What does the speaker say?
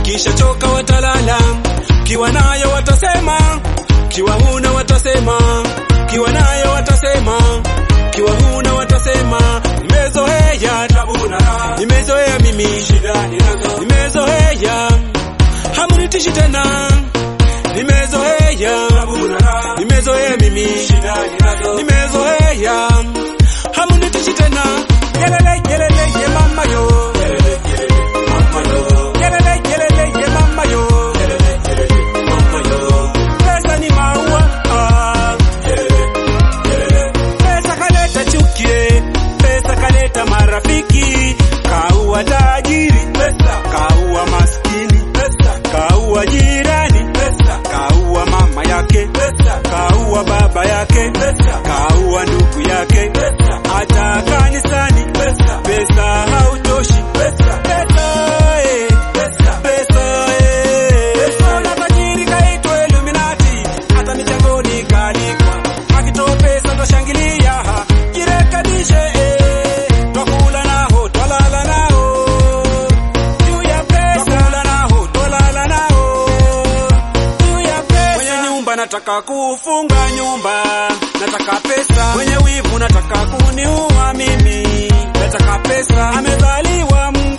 wakisha choka watalala, kiwa nayo watasema, kiwa huna watasema, kiwa nayo watasema, kiwa huna watasema, nimezoea tabu na raha, nimezoea mimi shida ninazo, nimezoea hamnitishi tena, nimezoea tabu na raha, nimezoea mimi shida ninazo, nimezoea hamnitishi tena, yelele yelele ye mama yo, yelele yelele mama yo, yelele yelele ye mama yo, yelele yelele mama yo, pesa ni maua ah, yelele yelele pesa kaleta chukie, pesa kaleta marafiki, kaua tajiri, pesa kaua maskini, pesa kaua jirani, pesa kaua mama yake, pesa kaua baba yake, pesa kaua ndugu yake, pesa hata kanisani, pesa pesa hautoshi, pesa pesa eh, pesa pesa eh, pesa na tajiri kaitwa Illuminati, hata michangoni kaandikwa, akitoa pesa twashangilia, jirekebishe eh, twakula nao twalala nao juu ya pesa, twakula nao twalala nao juu ya pesa. Mwenye nyumba nataka kufunga nyumba, nataka pesa. Mwenye wivu nataka kuniua mimi, nataka pesa. Amezaliwa Mungu